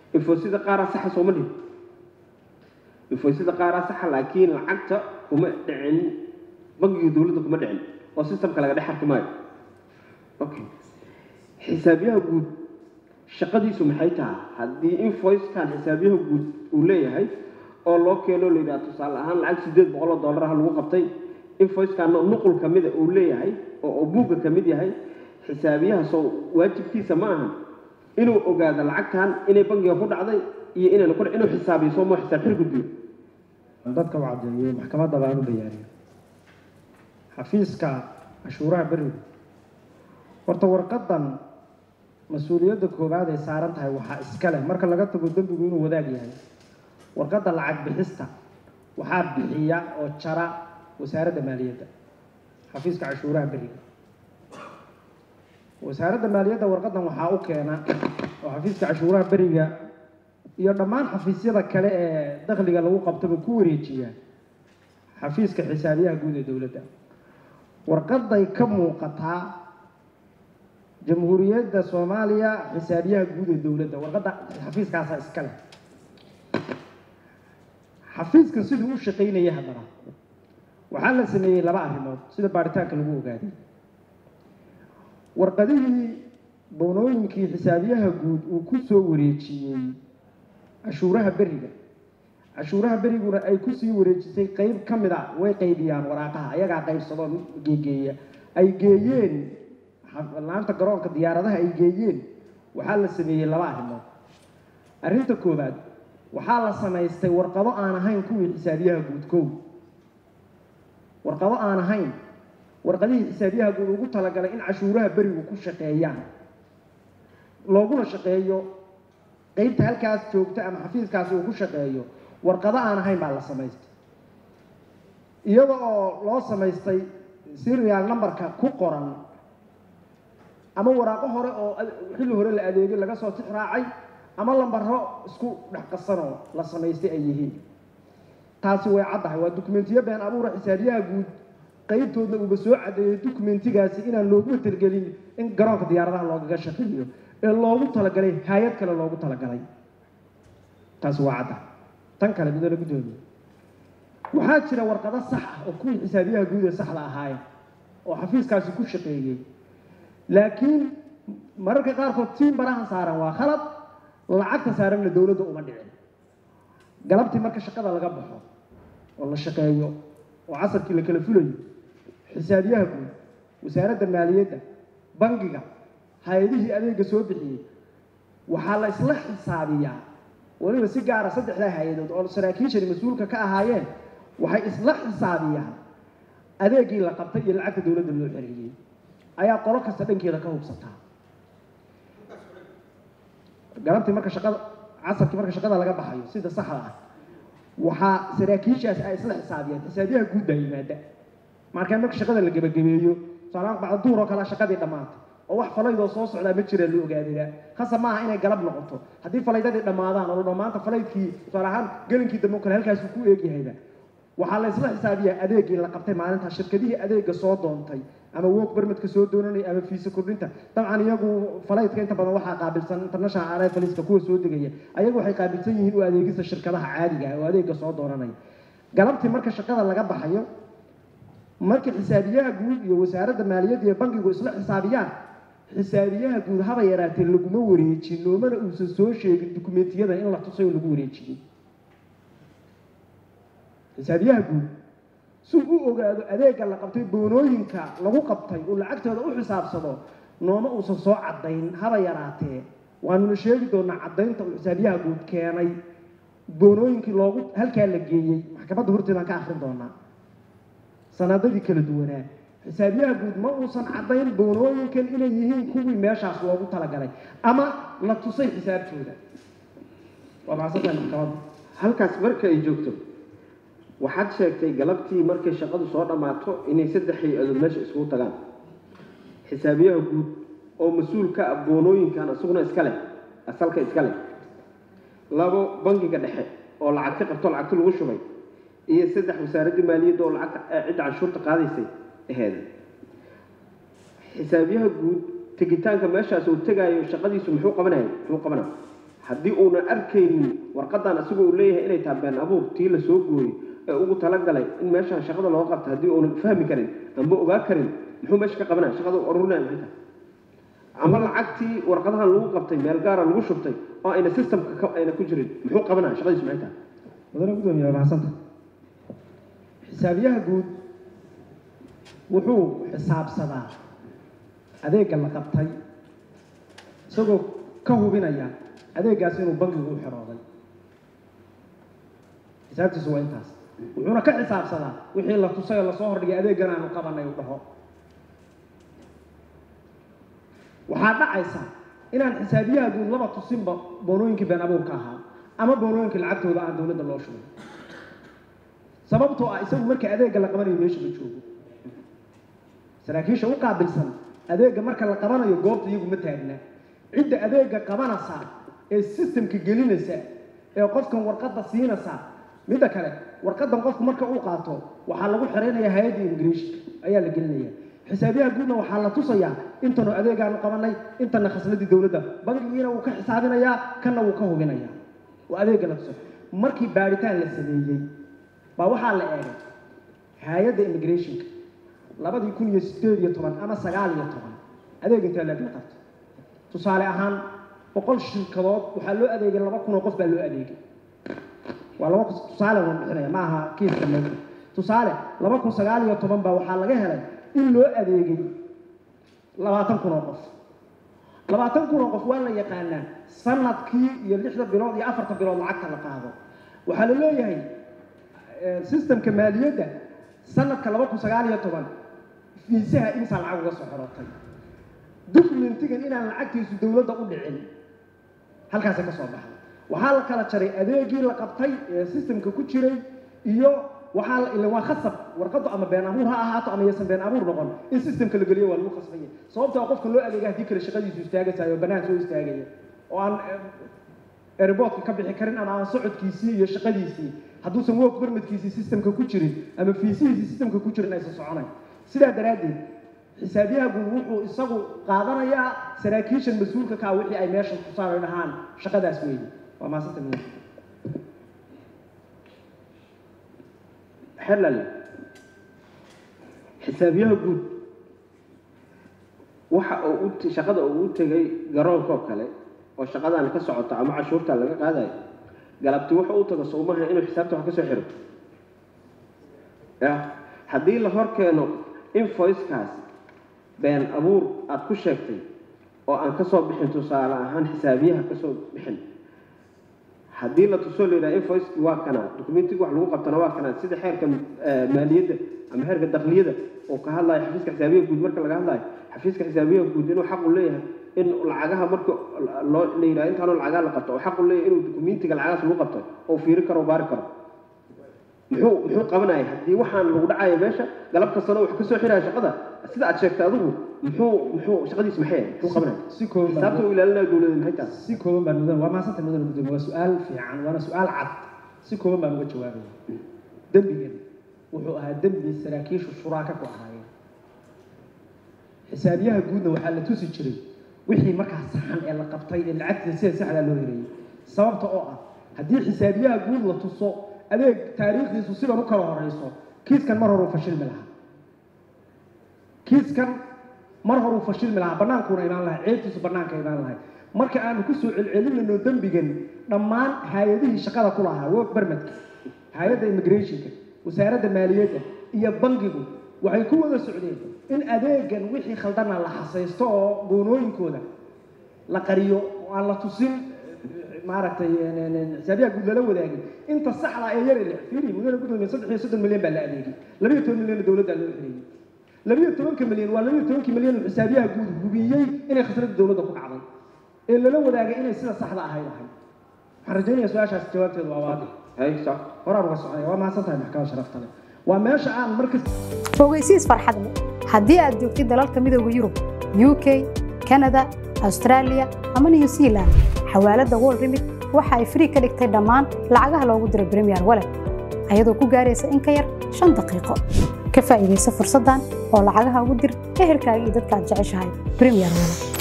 infoysida qaaraa saxa sooma dhihin infoysida qaaraa saxa laakiin lacagta kuma dhicin bangiga dowladda kuma dhicin oo systemka laga dhex arki maayo okay xisaabiyaha guud shaqadiisu maxay tahay haddii invoicekan xisaabiyaha guud uu leeyahay oo loo keeno la yidhaha tusaale ahaan lacag sideed boqol oo dollar ah lagu qabtay invoicekanna nuqul ka mida uu leeyahay oo oo buugga ka mid yahay xisaabiyaha soo waajibkiisa ma aha inuu ogaado lacagtan inay bangiga ku dhacday iyo inayna ku inuu xisaabiyo soo moo xisaab xir gudbiyo dadka u caddeeyey maxkamadda baan u bayaaniyey xafiiska cashuuraha beriga horta warqadan mas-uuliyadda koowaad ay saaran tahay waxaa iska leh marka laga tago dembigu inuu wadaag yahay warqadda lacag bixista waxaa bixiya oo jara wasaaradda maaliyadda xafiiska cashuuraha beriga wasaaradda maaliyadda warqadan waxaa u keena oo xafiiska cashuuraha beriga iyo dhammaan xafiisyada kale ee dakhliga lagu qabtaba ku wareejiya xafiiska xisaabiyaha guud ee dowladda warqaday ka muuqataa jamhuuriyadda soomaaliya xisaabiyaha guud ee dowladda warqadda xafiiskaasaa iska leh xafiiskan siduu u shaqaynaya haddana waxaa la sameeyey laba arrimood sida baaritaanka lagu ogaaday warqadihii boonooyinkii xisaabiyaha guud uu ku soo wareejiyey cashuuraha beriga cashuuraha beriguna ay kusii wareejisay qeyb ka mid a way qaybiyaan waraaqaha ayagaa qaybsadoo geegeeya ay geeyeen laanta garoonka diyaaradaha ay geeyeen waxaa la sameeyey laba arrimood arrinta koowaad waxaa la samaystay warqado aan ahayn kuwii xisaabiyaha guud kow warqado aan ahayn warqadihii xisaabiyaha guud ugu talagalay in cashuuraha berigu ku shaqeeyaan looguna shaqeeyo qeybta halkaas joogta ama xafiiskaasi uu ku shaqeeyo warqado aan ahayn baa la samaystay iyada oo loo samaystay serial numberka ku qoran ama waraaqo hore oo xilli hore la adeegay laga soo tix raacay ama lambaro isku dhex qasanoo la samaystay ay yihiin taasi way caddahay waa dukumentiyo been abuura xisaabiyaha guud qeybtoodna uuba soo caddeeyey dukumentigaasi inaan loogu talgelin in garoonka diyaaradaha loogaga shaqeeyo ee loogu talagalay hay-ad kale loogu talagalay taasi waa cadda tan kale midoola guddoomiye waxaa jira warqado sax ah oo kuwii xisaabiyaha guud ee saxda ahaayeen oo xafiiskaasi ku shaqeeyey laakiin mararka qaarkood tiin barahan saaran waa khalad lacagta saaranna dowladda uma dhicin galabtii marka shaqada laga baxo oo la shaqeeyo oo casarkii la kala fulayo xisaabiyaha guud wasaaradda maaliyadda bangiga hay-adihii adeega soo bixiyey waxaa la isla xisaabiyaa weliba si gaara saddexdaa hay-adood oo saraakiishani mas-uulka ka ahaayeen waxay isla xisaabiyaan adeegii la qabtay iyo lacagta dowladda loo xereeyey ayaa qolo kasta dhankeeda ka hubsataa galabtii marka shaqada casarkii marka shaqada laga baxayo sida saxda ah waxaa saraakiishaas ay isla xisaabiyaan xisaabiyaha guud baa yimaada markaa marka shaqada la gebagabeeyo tusaalahaan bacda duhur oo kale shaqadii dhammaatay oo wax falaydoo soo socdaa ma jira loo ogaadaya hase maaha inay galab noqoto haddii falaydadii dhammaadaan oo dhammaanta falaydkii tusaale ahaan gelinkii dambe o kale halkaasuu ku eegyahayba waxaa la isla xisaabiyaa adeegii la qabtay maalintaa shirkadihii adeega soo doontay ama work permitka soo doonanaya ama fiisa kordhinta dabcan iyagu falaydka inta badan waxaa qaabilsan international arrivalska kuwa soo degaya ayagu waxay qaabilsan yihiin u adeegista shirkadaha caadiga ah oo adeega soo doonanaya galabtii marka shaqada laga baxayo marka xisaabiyaha guud iyo wasaaradda maaliyadda iyo bankigu isla xisaabiyaan xisaabiyaha guud haba yaraatee laguma wareejin loomana uusan soo sheegin dukumentiyada in la tusay oo lagu wareejiyey xisaabiyaha guud si u ogaado adeega la qabtay boonooyinka lagu qabtay uu lacagtooda u xisaabsado nooma uusan soo caddayn haba yaraatee waanuna sheegi doonaa caddaynta uu xisaabiyaha guud keenay boonooyinkii loogu halkaa la geeyey maxkamadda horteedaan ka akrin doonaa sanaadadii kala duwanaa xisaabiyaha guud ma uusan caddayn boonooyinkan inay yihiin kuwii meeshaas loogu talagalay ama la tusay xisaabtooda waa macsantahay maxkamadda halkaas marka ay joogto waxaad sheegtay galabtii markay shaqadu soo dhammaato inay saddex hay-adood meesha iskugu tagaan xisaabiyaha guud oo mas-uul ka ah boonooyinkan isaguna iska leh asalka iska leh labo bangiga dhexe oo lacag ka qabto lacagti lagu shubay iyo saddex wasaaraddii maaliyadda oo lacagta cidda canshuurta qaadaysay aheed xisaabiyaha guud tegitaanka meeshaas uu tegaayo shaqadiisu muxuu qabanaya muxuu qabanaya haddii uunan arkaynin warqadan asigoo uu leeyahay inay tahay been abuur tii la soo gooyey ee ugu talagalay in meeshaan shaqada looga qabta haddii uunan fahmi karin amba ogaa karin muxuu meesha ka qabanaya shaqada u arurinaya maxay tahay ama lacagtii warqadahan lagu qabtay meel gaara lagu shubtay oo ayna systemka ka ayna ku jirin muxuu qabanaya shaqadiisu maxay tahay mudane gudoomiye waa mahadsanta xisaabiyaha guud wuxuu xisaabsadaa adeegga la qabtay isagoo ka hubinaya adeeggaas inuu bankigu u xirooday xisaabtiisu waa intaas wuxuuna ka xisaabsadaa wixii la tusay oo lasoo hordhigay adeeggan aanu qabanay u dhaho waxaa dhacaysa inaan xisaabiyaha guud laba tusinba boonooyinkii been abuurka ahaa ama boonooyinkii lacagtooda aan dowladda loo shugay sababtoo ah isagu marka adeegga la qabanayo meesha ma joogo saraakiisha u qaabilsan adeegga marka la qabanayo goobta iyagu ma taagna cidda adeegga qabanaysa ee systemka gelinaysa ee qofkan warqadda siinaysa midda kale warqadan qofku marka uu qaato waxaa lagu xiraynaya hay-adda immigration ayaa la gelinaya xisaabiyaha guudna waxaa la tusayaa intanu adeegaanu qabanay intana khasladii dowladda bankigiina wuu ka xisaabinayaa kana wuu ka hubinayaa oo adeegga la tusa markii baaritaan la sameeyey baa waxaa la eegay hay-adda immigrationka labadii kun iyo sideed iyo toban ama sagaal iyo toban adeeg intee leegla qabta tusaale ahaan boqol shirkadood waxaa loo adeegay laba kun oo qof baa loo adeegay waa laba tusaale waan bixinaya ma aha kiiska meesha tusaale laba kun sagaal iyo toban baa waxaa laga helay in loo adeegay labaatan kun oo qof labaatan kun oo qof waa la yaqaanaa sanadkii iyo lixda bilood iyo afarta bilood lacagta la qaado waxaa la leeyahay systemka maaliyadda sanadka laba kun sagaal iyo toban fiisaha imsaa lacag uga soo xorootay documentigan inaan lacagtiisu dowladda u dhicin halkaasay ka soo baxday waxaa la kala jaray adeegii la qabtay ee systemka ku jiray iyo waxaa la waa khasab warqadu ama been abuur ha ahaato ama yaysan been abuur noqon in systemka la geliyo waa lagu khasbaya sababtoo qofka loo adeega haddii kale shaqadiisu istaagasayo oo bannaan soo istaagaya oo aan airportka ka bixi karin ama aan socodkiisii iyo shaqadiisii hadduusan work permitkiisii systemka ku jirin ama fiisihiisii systemka ku jirin aysan soconayn sidaa daraaddeed xisaabiyaha guud wuxuu isagu qaadanayaa saraakiishan mas-uulka kaa wixii ay meesha tusaan dhahaan shaqadaas weeye waa maasanta muhiim xelal xisaabiyaha guud waxa uu u shaqada uu u tegay garoonka oo kale oo shaqadan ka socoto ama cashuurta laga qaadayo galabti wuxuu u tago soomaha inuu xisaabta wax ka soo xiro ya haddii la hor keeno invoicekaas been abuur aada ku sheegtay oo aan ka soo bixin tusaale ahaan xisaabiyaha ka soo bixin haddii la tusoo la yidhaha invoiceki waa kana documentiga wax lagu qabtana waa kana sida xeerka maaliyadda ama xeerka dakliyada oo ka hadlayo xafiiska xisaabiyaha guud marka laga hadlayo xafiiska xisaabiyaha guud inuu xaq u leeyahay in lacagaha marka loo la yidhaha intaanoo lacagaha la qabto oo xaq u leeyahay inuu documentiga lacagahaas lagu qabto oo fiiri karo oo baari karo muxuu muxuu qabanaya haddii waxaan lagu dhacaya meesha galab kastana wax ka soo xiraya shaqada sida aad sheegtay adigu muxuu muxuu shaqadiis maxay muxuu qabanaya si kooban baan xisaabta uu ilaalinaya dowladda maxay tahay si kooban baan mudan waa maasanta mudan gudoomiye waa su-aal fiican waana su-aal cad si kooban baan uga jawaabaya dembigan wuxuu ahaa dembi saraakiishu shuraaka ku ahaayeen xisaabiyaha guudna waxaa la tusi jiray wixii markaa saxan ee la qabtay ee lacagtiisa sida saxdaa loo helayay sababta oo ah haddii xisaabiyaha guud la tuso adeeg taariikhdiisu sidan u kala horeyso kiiskan mar horuu fashilmi lahaa kiiskan mar horuu fashilmi lahaa banaankuuna imaan lahay ceebtiisu banaanka imaan lahay marka aanu kusoo celcelinayno dembigan dhammaan hay-adihii shaqada ku lahaa work permitka hay-adda immigrationka wasaaradda maaliyadda iyo bangigu waxay ku wada socdeen in adeegan wixii khaldana la xasaysto oo goonooyinkooda la qariyo oo aan la tusin maaragtay xisaabiyaha guud lala wadaagin inta saxda ee yar ile fiiri mudane gudoomiye saddex iyo soddon milyan baa la adeegay labiyo toban milyan dowladda loo xiriyey labiyo tobanka milyan waa labiyo tobankii milyan uu xisaabiyaha guud hubiyey inay khasnada dowladda ku dhacday ee lala wadaagay inay sida saxda ahayd ahayd waxaan rajaynayaa su-aashaas jawaabteedu waa waadix hay sax horaan uga soconaya waa mahadsan tahay maxkamad sharafta leh waa meesha aan markas fogeysiis farxad leh haddii aad joogtid dalalka midooda yurub uk kanada australia ama new zealand xawaaladda world remit waxa ay free ka dhigtay dhammaan lacagaha loogu diro premier wallet ayadoo ku gaaraysa in ka yar shan daqiiqo ka faa'iidaysa fursaddan oo lacagaha ugu dir ehelkaaga iyo dadka aad jeceshahay premier wallet